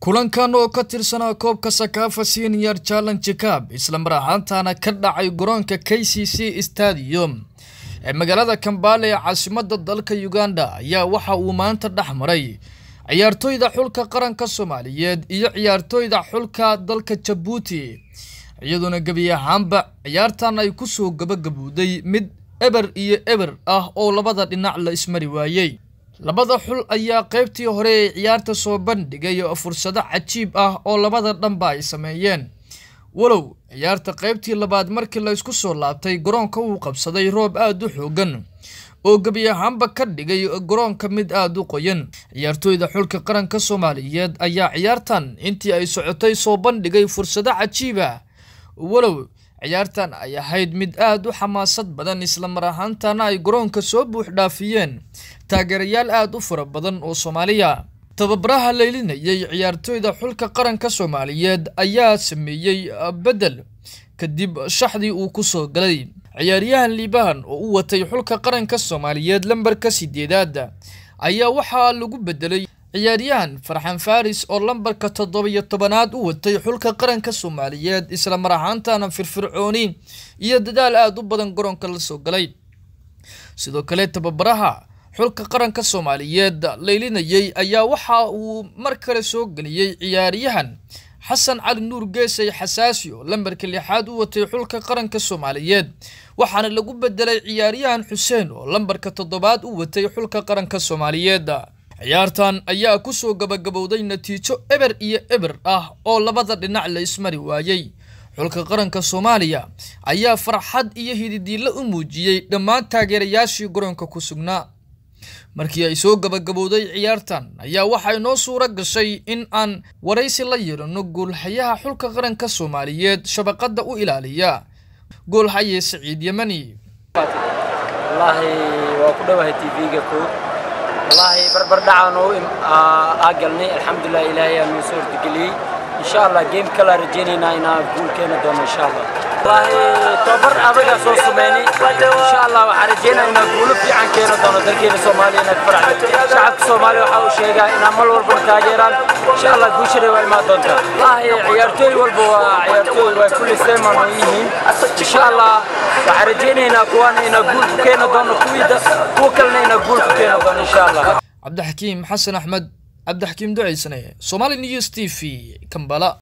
kulankan oo ka tirsanaa koobka sakaafa senior challenge cab islamar ahaantana ka dhacay garoonka k c c stadium ee magaalada kambale ee caasimada dalka uganda ayaa waxa uu maanta dhex maray ciyaartooyda xulka qaranka soomaaliyeed iyo ciyaartooyda xulka dalka jabuuti iyadoona gebi ahaanba ciyaartan ay kusoo gabagabowday mid eber iyo eber ah oo labada dhinac la ismari waayey labada xul ayaa qeybtii hore ee ciyaarta soo bandhigay fursado cajiib ah oo labada dhanba ay sameeyeen walow ciyaarta qeybtii labaad markii la isku soo laabtay garoonka uu qabsaday roob aada u xoogan oo gebi ahaanba ka dhigay garoonka mid aada u qoyan ciyaartooyda xulka qaranka soomaaliyeed ayaa ciyaartan intii ay socotay soo bandhigay fursado cajiib ah walow ciyaartan ay ahayd mid aada u xamaasad badan islamar ahaantana ay garoonka soo buux dhaafiyeen taageerayaal aada u fara badan oo soomaaliya tababaraha laylinayay ciyaartooyda xulka qaranka soomaaliyeed ayaa sameeyey bedel kadib shaxdii uu kusoo galay ciyaaryahan liibahan oo u watay xulka qaranka soomaaliyeed lambarka sideedaad ayaa waxaa lagu bedelay ciyaaryahan farxan faris oo lambarka toddobiyo tobanaad u watay xulka qaranka soomaaliyeed isla mar ahaantana firfircooni iyo dadaal aada u badan garoonka la soo galay sidoo kale tababaraha xulka qaranka soomaaliyeed laylinayay ayaa waxa uu mar kale soo geliyey ciyaaryahan xasan cali nuur geesay xasaasi oo lambarka lixaad u watay xulka qaranka soomaaliyeed waxaana lagu bedelay ciyaaryahan xuseen oo lambarka toddobaad u watay xulka qaranka soomaaliyeed ciyaartan ayaa kusoo gabagabowday natiijo eber iyo eber ah oo labada dhinac la ismari waayey xulka qaranka soomaaliya ayaa farxad iyo hididiilla u muujiyey dhammaan taageerayaashii garoonka ku sugnaa markii ay soo gabagabowday ciyaartan ayaa waxay noo suuro gashay in aan waraysi la yeelano goolhayaha xulka qaranka soomaaliyeed shabaqada u ilaaliya goolhaye saciid yemani wallaahi waa ku dhowahay tv-ga kood wallaahi barbardhacaan oo aa galnay alxamdulilah ilaahay aa noo soo hortageliyey insha allah game kalaa rajaynaynaa inaan guul keeni doono insha allah wallaahi tababar adagaa soo sameynay insha allah waxaan rajaynaa inaan guulo fiican keeni doono dalkeena soomaaliya inaad faracdo shacabka soomaaliya waxaa uu sheegaa inaan mar walbana taageeraan insha allah guushana waa imaan doontaa wallaahi ciyaartooy walba waa ciyaartooy waa kulli seeman oo yihiin insha allah waxaan rajaynaynaa kuwaana inaan guul ku keeni doono kuwiida kuwa kalena inaan guul ku keeni doono insha allah cabdixakiim xasan axmed cabdixakiim duceysane somali news t v kambala